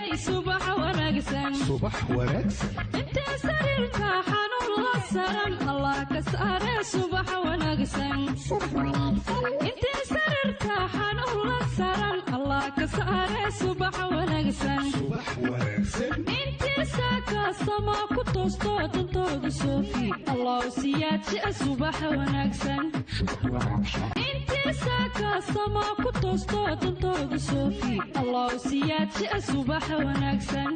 subax wanaagsan subax wanaagsan intee sariirka xanuun la saran allah ka saare subax wanaagsan intee sariirka xanuun la saran allah ka saare subax wanaagsan subax wanaagsan intii saakaasama ku toosto dantooda soofi allah siyaadjia subax wanaagsan intii saakaasama ku toosto dantooda soofi allah siyaadjia subax wanaagsan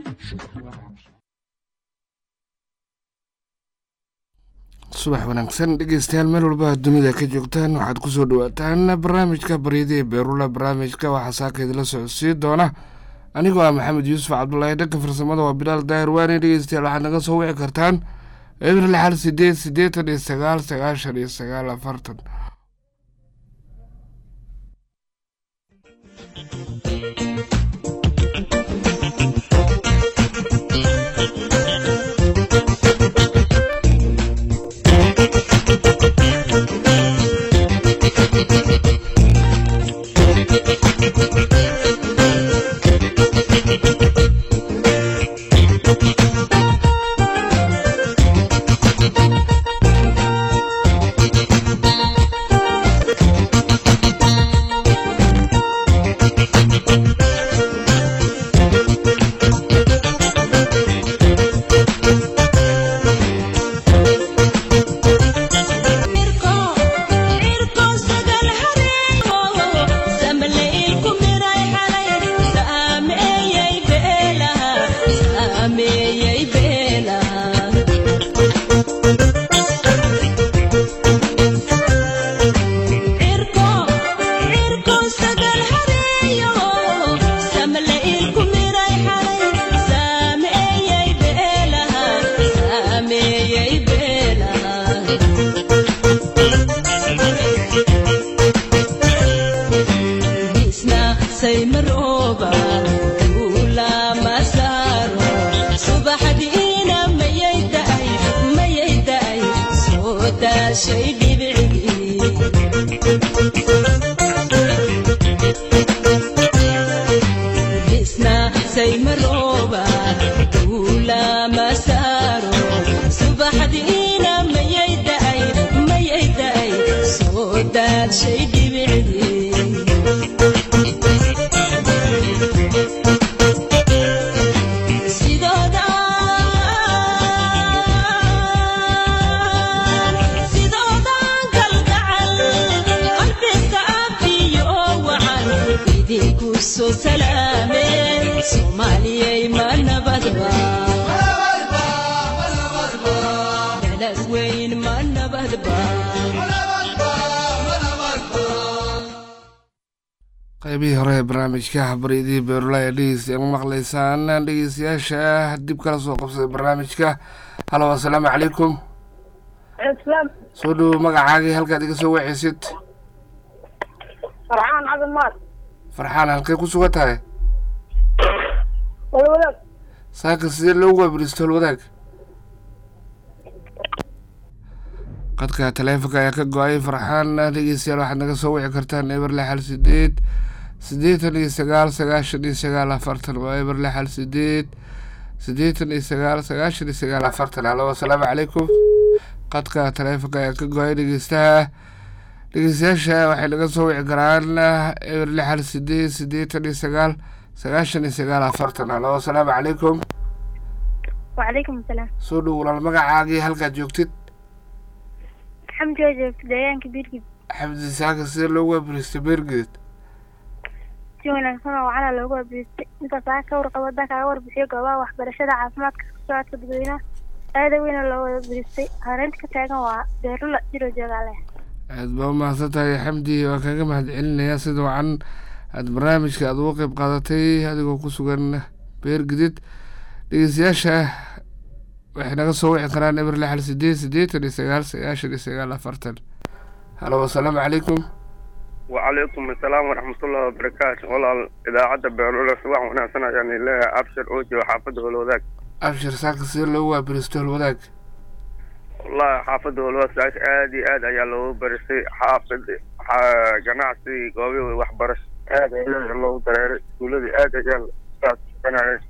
subax wanaagsan dhegeystayaal meel walba dunida ka joogtaan waxaad kusoo dhawaataan barnaamijka baryada ee beerula barnaamijka waxaa saaka idinla socodsiin doona anigoo ah maxamed yuusuf cabdulaahi dhanka farsamada waa bilaal daahir waane dhegeystayaal waxaad naga soo wici kartaan eber lixal sideed siddeetan iyo sagaal sagaashan iyo sagaal afartan qaybihii hore ee barnaamijka baryadii beerula ee dhegeystayaal maqlaysaan dhegeystayaasha dib kala soo qabsaday barnaamijka halo assalaamu calaykum soo dhowo magacaagii halkaad iga soo waceysid farxaan cabdimaad farxaan halkay ku sugan tahay walwadaag saaka sidee loogu waabiristo holwadaag qadka taleefonka ayaa ka go-ay farxaan dhegeystayaal waxaad naga soo wici kartaan eber lixal sideed siddeetan iyo sagaal sagaashan iyo sagaal afartan waa eber lixal sideed siddeetan iyo sagaal sagaashan iyo sagaal afartan halo assalaamu calaykum qadka taleefonka ayaa ka go-ay dhegeystaha dhegeystayaasha waxay naga soo wici karaan eber lixal sideed siddeetan iyo sagaal sagaashan iyo sagaal afartan halo assalaamu calaykum wacalaykum asalaam soo dhow walaal magacaagii halkaad joogtid xamdi oo joogta deegaanka biirgid xamdi saaka sidee loogu waabiristay beergeed si wanaagsan oo wacana loogu waabiristay intaas aa ka warqabo haddaa kaaga warbixiyo goobaha waxbarashada caafimaadka socodka dadweynaha aada weyna loo waabiristay hareynta ka taagan waa beerula jiroo joogaale aad baa umahadsan tahay xamdi waa kaga mahad celinayaa sida wacan aada barnaamijka aada uga qeyb qaadatay adigoo ku sugan beer gidid dhegeystayaasha waxay naga soo wici karaan eber lixal sideed siddeetan iyo sagaal sagaashan iyo sagaal afartan halo assalaamu calaykum وعليكم السلام ورحمة الله وبركاته والله إذاعة بيرولة صباح وناسنا يعني لها أبشر أوجي وحافظه الوذاك abshir saaka sidee loogu waabiristo holwadaag والله حافظه الوذاك آدي آد أيا لو برسي حافظ ح- جناعتي قوي وحبرش آد أيا لو دريري ولدي آد أيا أنا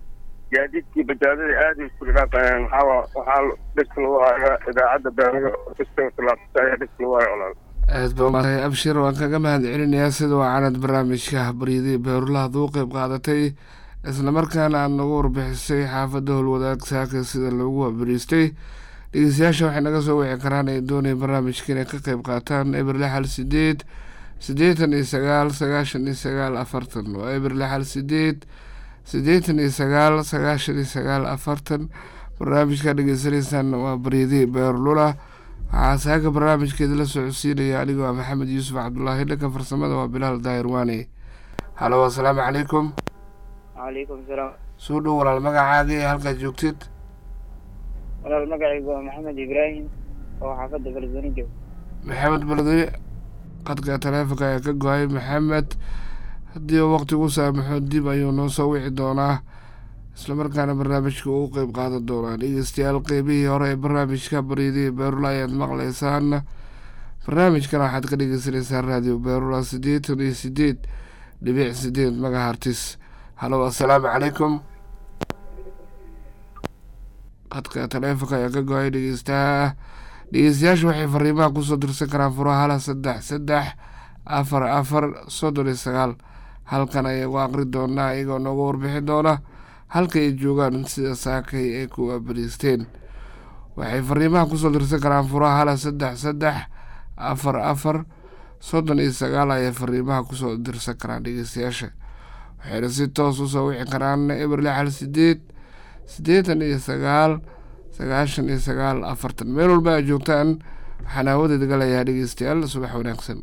gaadiidkii bajaadada aada isku dhiraaqayaan waxaa waxaa dhibka lagu hayaa idaacadda beeraha kastalaabta ayaa dhibka lagu haya walaal aad ba umaatay abshir waan kaga mahad celinayaa sida wacanad barnaamijka baryadii beerulahaad uu qeyb qaadatay islamarkaana aada nagu warbixisay xaafadda howlwadaag saaka sida loogu wabariistay dhegeystayaasha waxay naga soo wici karaan ay doonaya barnaamijka inay ka qeyb qaataan eber lixal sideed siddeetan iyo sagaal sagaashan iyo sagaal afartan waa eber lixal sideed siddeetan iyo sagaal sagaashan iyo sagaal afartan barnaamijka dhegeysanaysaan waa baryadii beerlula waxaa saaka barnaamijkeeda la socodsiinaya anigoo ah maxamed yuusuf cabdulaahi dhanka farsamada waa bilaal daahir waane halo assalaamu calaykum calaykum salaam soo dhow walaal magacaaga iyo halkaad joogtid walaal magacaygu waa maxamed ibraahim oo xaafadda beledweyne jooga maxamed beledweyne qadka taleefonka ayaa ka go-ay maxamed haddii uu waqti u saamaxo dib ayuu noo soo wici doonaa islamarkaana barnaamijka uu qeyb qaadan doonaa dhegeystayaal qeybihii hore ee barnaamijka baryadii beerula ayaad maqleysaan barnaamijkana waxaad ka dhegeysaneysaan raadiyo beerula siddeetan iyo sideed dhibic sideed magahartis halo assalaamu calaykum qadka taleefonka ayaa ka go-ay dhegeystaha dhegeystayaashu waxay fariimaha kusoo dirsan karaan furaha hala saddex saddex afar afar soddon iyo sagaal halkan ayaa ugu aqri doonaa iyagoo nooga warbixin doona halka ay joogaan sida saakay ay ku abariisteen waxay fariimaha kusoo dirsan karaan furaha hala saddex saddex afar afar soddon iyo sagaal ayay fariimaha kusoo dirsan karaan dhegeystayaasha waxayna si toos usoo wici karaan eber lixal sideed siddeetan iyo sagaal sagaashan iyo sagaal afartan meel walba ay joogtaan waxaan haawadeeda galayaa dhegeystayaal subax wanaagsan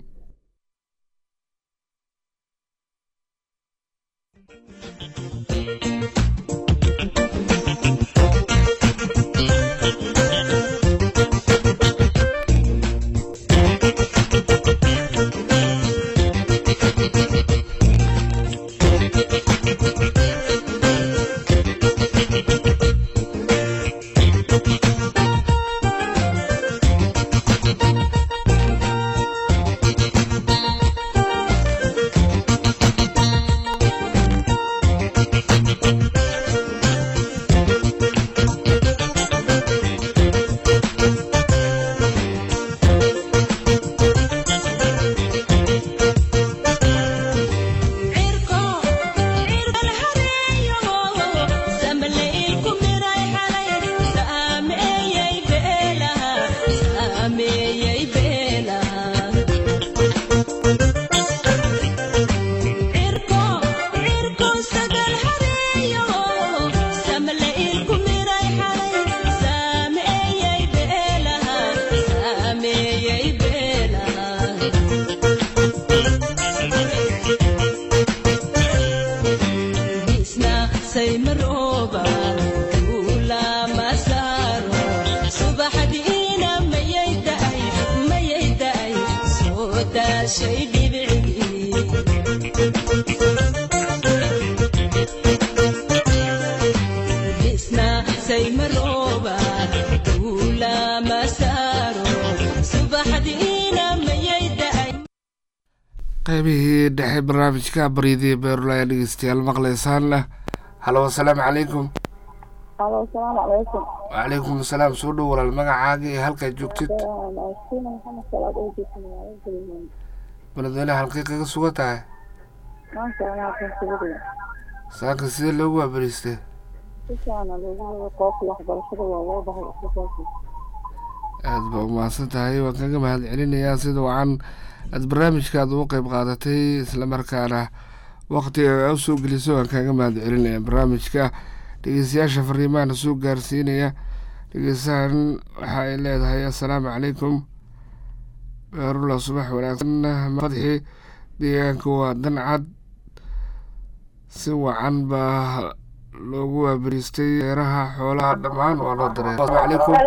qaybihii dhexe barnaamijka baryadii beerula ayaa dhegeystayaal maqleysaan halo assalaamu calaykum alo asalaamu calaykum wacalaykum asalaam soo dhow walaal magacaaga iyo halkaad joogtid sina maxamed salaad oo joogta magaalada beledweyne beledweyne halkay kaga sugan tahay maanta anaa kan sugada saaka sidee loogu waabariistay si fiicana loogu wada qoobka waxbarashada waa loo bahay islasaasi aada ba umahadsan tahay waan kaga mahad celinayaa sida wacan aada barnaamijkaada u qeyb qaadatay islamarkaana waqtiga a usoo gelisay waan kaaga mahad celinaya barnaamijka dhegeystayaasha fariimahana soo gaarsiinaya dhegeystahan waxa ay leedahay assalaamu calaykum beerula subax wanaagsan fadxi deegaanka waa dancad si wacan baa loogu waabariistay beeraha xoolaha dhammaan waa loo dareer asalaamu calaykum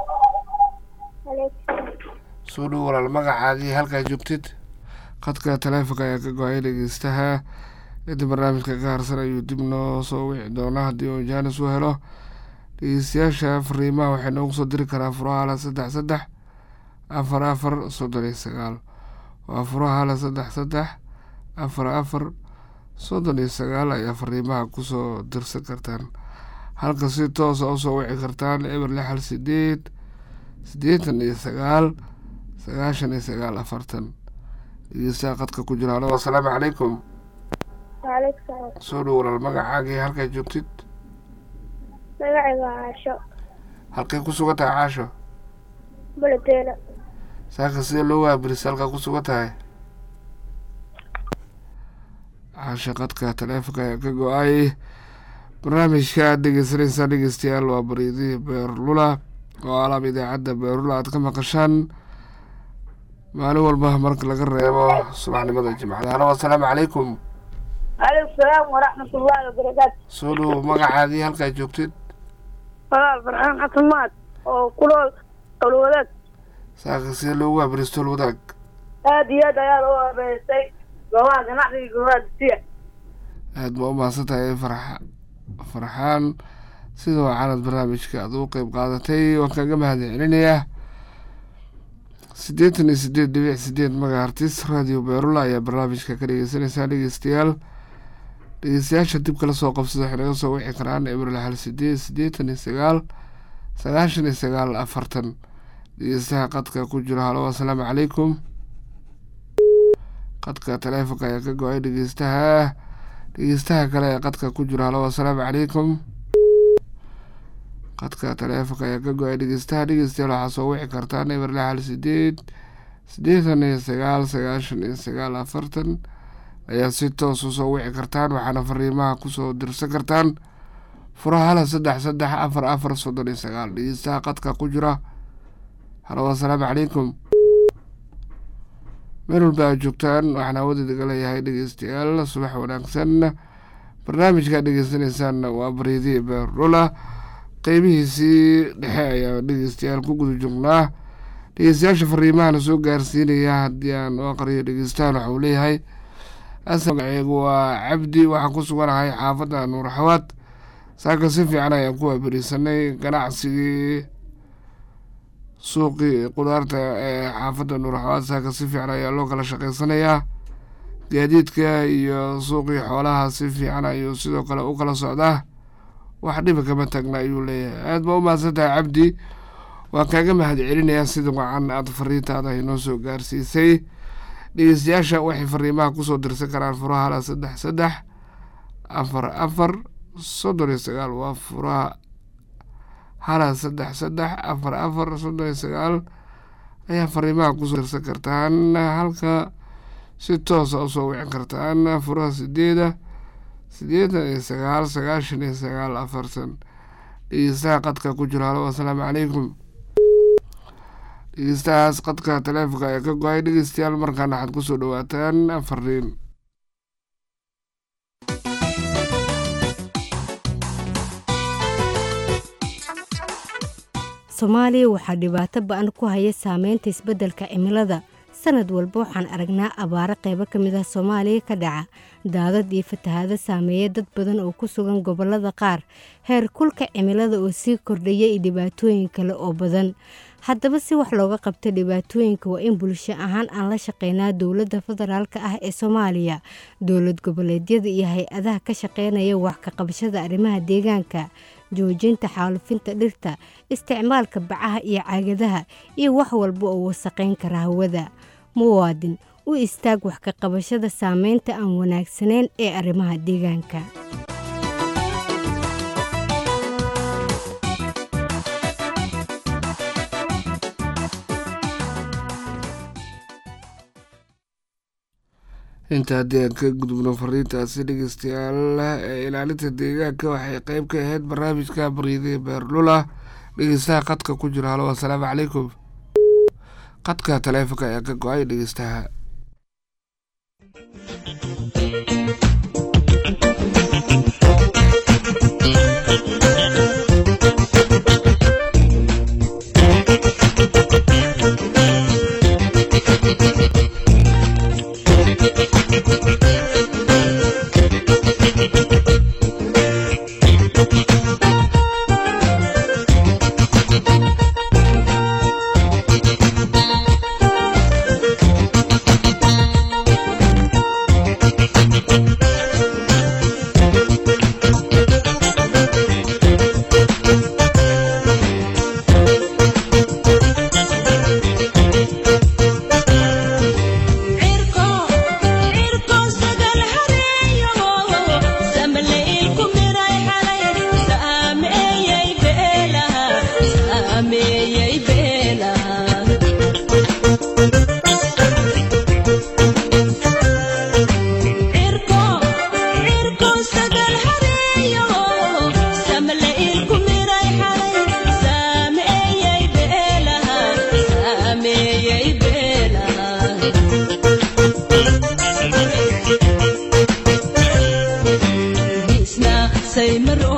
soo dhow walaal magacaagii halkaa joogtid khadka taleefonka ayaa ka go-ay dhegeystaha inta barnaamijka ka harsan ayuu dib noo soo wici doonaa haddii uu jaanis u helo dhegeystayaasha fariimaha waxay noogu soo diri karaa furahala saddex saddex afar afar soddon iyo sagaal waa furahala saddex saddex afar afar soddon iyo sagaal ayaa fariimaha kusoo dirsan kartaan halka si toosa usoo wici kartaan eber lix hal sideed siddeetan iyo sagaal sagaashan iyo sagaal afartan dhegeystaha qadka ku jira halo asalaamu calaykum waaleykum salaam soo dhow walaal magacaaga iyo halkaa joogtid magacayga waa caasho halkay ku sugan tahay caasho baladeelo saaka sidee loo waabirisay halkaa ku sugan tahay caasho qadka taleefonka ayaa ka go-ay barnaamijka aad dhegeysanaysaa dhegeystayaal waa bariidihii beerlula oo alaab idaacadda beerlula aad ka maqashaan maalin walba marka laga reebo subaxnimada jimcada halo asalaamu calaykum waaleykum salaam waraxmatullaahi wabarakaatu soo dhow magacaagii halkaa joogtid walaal farxaan xasan maad oo kulool qolwadaag saaka sidee loogu waabiristool wadaag aad iyo aad ayaa loo habeystay goobaha ganacsiga goobaha dugsiga aad ma u mahadsan tahay farxa farxaan sida wacanad barnaamijka aad ugu qeyb qaadatay waan kaga mahad celinayaa siddeetan iyo sideed dhibic sideed magahartis radio beerula ayaa barnaamijka ka dhegeysanaysaa dhegeystayaal dhegeystayaasha dib kala soo qabsada waxay naga soo wici karaan ebril hal sideed siddeetan iyo sagaal sagaashan iyo sagaal afartan dhegeystaha qadka ku jira halo asalaamu calaykum qadka taleefonka ayaa ka go-ay dhegeystaha dhegeystaha kale ee qadka ku jira halo asalaamu calaykum qadka taleefonka ayaa ka go-ay dhegeystaha dhegeystayaal waxaa soo wici kartaan eber lix hal sideed siddeetan iyo sagaal sagaashan iyo sagaal afartan ayaa si toos usoo wici kartaan waxaana fariimaha kusoo dirsan kartaan furaha hala saddex saddex afar afar soddon iyo sagaal dhegeystaha qadka ku jira halo asalaamu calaykum meel walba aad joogtaan waxaan hawadiidaga leeyahay dhegeystayaal subax wanaagsan barnaamijkaad dhegeysanaysaan waa bariidii beerlula qeybihiisii dhexe ayaa dhegeystayaal ku guda joognaa dhegeystayaasha fariimahana soo gaarsiinaya haddii aan u aqriyo dhegeystahan waxa uu leeyahay asal magaceegu waa cabdi waxaan ku suganahay xaafadda nuur xawaad saaka si fiican ayaan ku waaberisanay ganacsigii suuqii qudaarta ee xaafadda nuur xawaad saaka si fiican ayaa loo kala shaqeysanayaa gaadiidka iyo suuqii xoolaha si fiican ayuu sidoo kale u kala socdaa wax dhiba kama taagna ayuu leeyahay aada ba u mahadsan tahay cabdi waan kaaga mahad celinayaa sida wacan aada fariintaada inoo soo gaarsiisay dhegeystayaasha waxay fariimaha kusoo dirsan karaan furaha hala saddex saddex afar afar soddon iyo sagaal waa furaha hala saddex saddex afar afar soddon iyo sagaal ayaa fariimaha kusoo dirsan kartaan halka si toosa usoo wicin kartaan furaha sideeda siddeetan iyo sagaal sagaashan iyo sagaal afartan dhegeystaha qadka ku jiro halo asalaamu calaykum dhegeystahaas qadka taleefonka ayaa ka go-ay dhegeystayaal markaana waxaad kusoo dhawaataan fariin soomaaliya waxaa dhibaato ba-an ku haya saameynta isbeddelka cimilada sanad walba waxaan aragnaa abaaro qaybo ka mid ah soomaaliya ka dhaca daadad iyo fatahaado saameeya dad badan oo ku sugan gobollada qaar heer kulka cimilada oo sii kordhaya iyo dhibaatooyin kale oo badan haddaba si wax looga qabto dhibaatooyinka waa in bulsho ahaan aan la shaqeynaa dowladda federaalka ah ee soomaaliya dowlad goboleedyada iyo hay-adaha ka shaqeynaya wax ka qabashada arrimaha deegaanka joojinta xaalufinta dhirta isticmaalka bacaha iyo caagadaha iyo wax walba oo wasaqayn kara hawada muwaadin u istaag wax ka qabashada saameynta aan wanaagsanayn ee arrimaha deegaanka inta haddii aan ka gudubno fariintaasi dhegeystayaal ee ilaalinta deegaanka waxay qeyb ka ahayd barnaamijka bariiday beerlula dhegeystaha qadka ku jira halo asalaamu calaykum qadka taleefonka ayaa ka go-ay dhegeystaha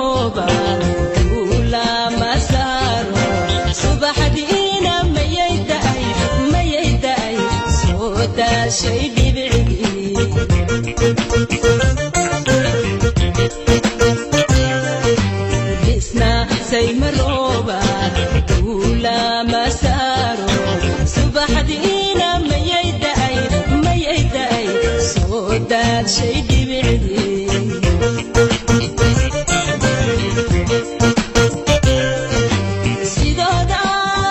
rooba duulama saaro subaxdiina mayay da'ay mayay da'ay soo daashay dhibicdii isna saymarooba duulama saaro subaxdiina mayay da'ay mayay da'ay soo daadshay dhibicdii sidooda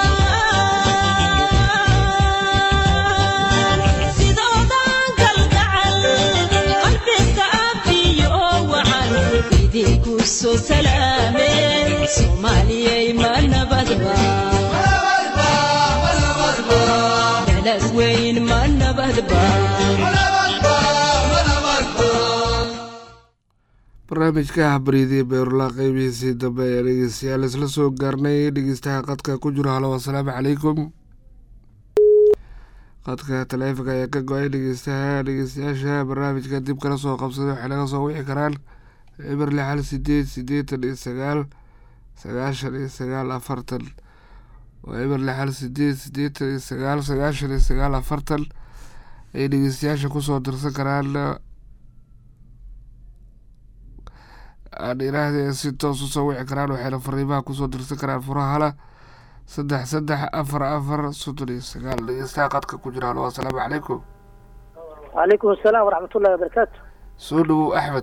sidoodan kalgacal qalbiga afiyo wacan idinku soo salaameen soomaaliyay ma nabadba dalad weyn ma nabadba barnaamijka habriidii beerula qeybihiisii dambe ayaa dhegeystayaal isla soo gaarnay dhegeystaha qadka ku jiro halo asalaamu calaykum qadka taleefonka ayaa ka go-ay dhegeystaha dhegeystayaasha barnaamijka dib kala soo qabsaday waxay naga soo wici karaan eber lix hal sideed sideetan iyo sagaal sagaashan iyo sagaal afartan waa eber lix hal sideed sideetan iyo sagaal sagaashan iyo sagaal afartan ay dhegeystayaasha kusoo dirsan karaan aan iraahde si toos usoo wici karaan waxayna fariimaha kusoo dirsan karaan furaha hala saddex saddex afar afar soddon iyo sagaal dhegeystaha qadka ku jira halo asalaamu calaykum وعليكم السلام ورحمة الله وبركاته soo dhowow axmed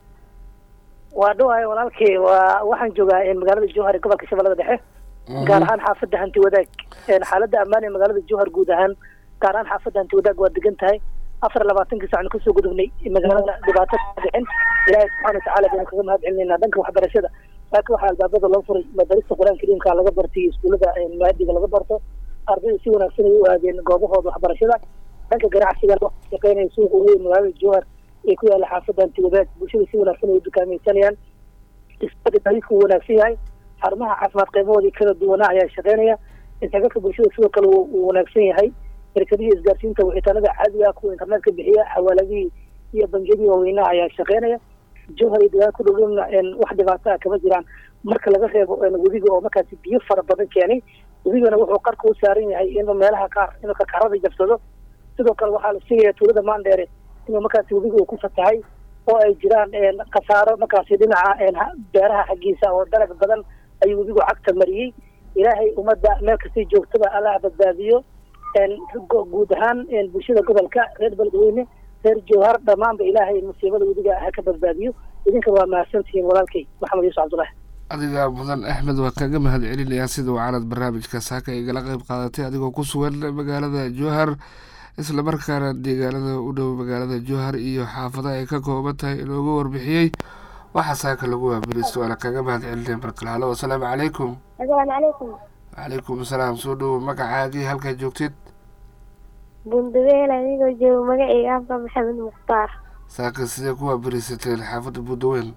waa dhawahay walaalkay waa waxaan joogaa een, magaalada jowhar ee gobolka shabeellada dhexe gaar ahaan xaafadda hanti wadaag een, xaaladda ammaan ee magaalada jowhar guud ahaan gaar ahaan xaafadda hanti wadaag waa degan tahay afar iyo labaatankii sacnu kasoo gudubnay magaalada dhibaato ka dhicin ilaahay subxaana watacaala baynu kaga mahad celinayna dhanka waxbarashada laakiin waxaa albaabada loo furay madarista qur-aanka kariimka laga bartay iyo iskuullada een, maadiga laga barto ardayda si wanaagsan ay u aadeen goobahooda waxbarashada dhanka ganacsiga loo shaqeynaya suuqa ugu weyn magaalada jowhar ee ku yaalla xaafadda hanti wadaag bulshada si wanaagsan ay u dukaamaysanayaan isbedel bariisku uu wanaagsan yahay xarumaha caafimaad qeybahoodii kala duwanaa ayaa shaqeynaya isdhexgalka bulshada sidoo kale uu uu wanaagsan yahay shirkadihii isgaarsiinta wixitaanada caadiga ah kuwa internetka bixiya xawaaladihii iyo bangiyadii waaweynaha ayaa shaqeynaya jowhar iyo deegaan ku dhowdhowna een, wax dhibaato ah kama jiraan marka laga reebo een, webiga oo markaasi biyo fara badan keenay webigana wuxuu qarka u saaran yahay inuu meelaha qaar inuu karkarada jabsado sidoo kale waxaa la sheegaya tuulada maandheere inuu markaasi webiga uu ku fatahay oo ay jiraan een, khasaaro markaasi dhinaca een, ha- beeraha xaggiisa oo dalag badan ayuu webigu cagta mariyey ilaahay ummadda meel kastay joogtaba allah badbaadiyo een, gu- guud ahaan een, bulshada gobolka reer beledweyne reer jowhar dhammaanba ilaahay musiibada webiga ha ka badbaadiyo idinka waa mahadsantihiin walaalkay maxamed yuusuf cabdullahi adiga mudan axmed waa kaga mahad celinayaa sida wacanad barnaamijka saaka igala qeyb qaadatay adigoo ku sugan magaalada jowhar islamarkaana deegaanada u dhow magaalada jowhar iyo xaafadaha ay ka kooban tahay inoogu warbixiyey waxaa saaka lagu waabiristo waana kaga mahad celinaya markale halo asalaamu calaykum asalaamu calaykum calaykum asalaam soo dhowow magacaagii halkaa joogtid bundaweel anigoo joogo magacayga afka maxamed mukhtaar saaka sidee ku waabirisateen xaafadda buudaweyn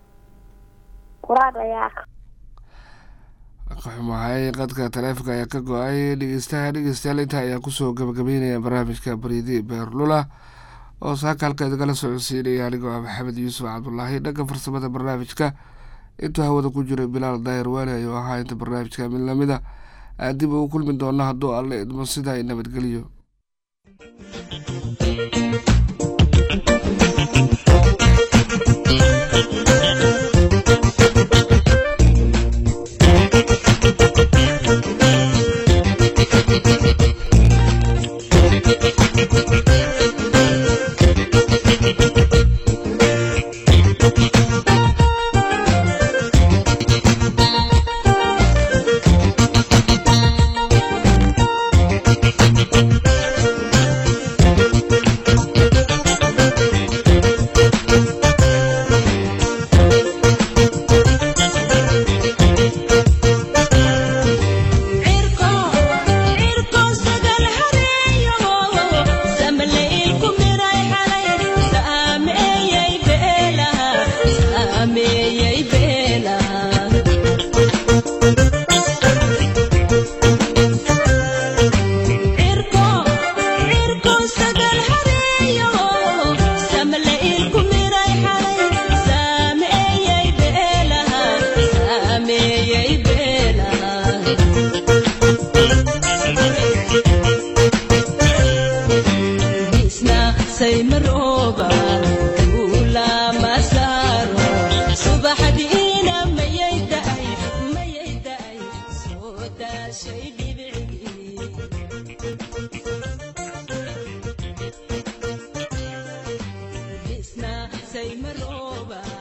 quraad ayaa ka xumahay qadka taleefonka ayaa ka go-ay dhegeystaha dhegeystayaal intaa ayaa kusoo gabagabeynaya barnaamijka bariidi beerlula oo saaka halka idagala socodsiinaya anigoo ah maxamed yuusuf cabdulaahi dhanka farsamada barnaamijka intuu hawada ku jiray bilaal daahir waali ayuu ahaa inta barnaamijka mid lamida aan dib ugu kulmi doona hadduu alle idmo sidaa nabadgeliyo daashay dhibcigii dhisna sayma rooba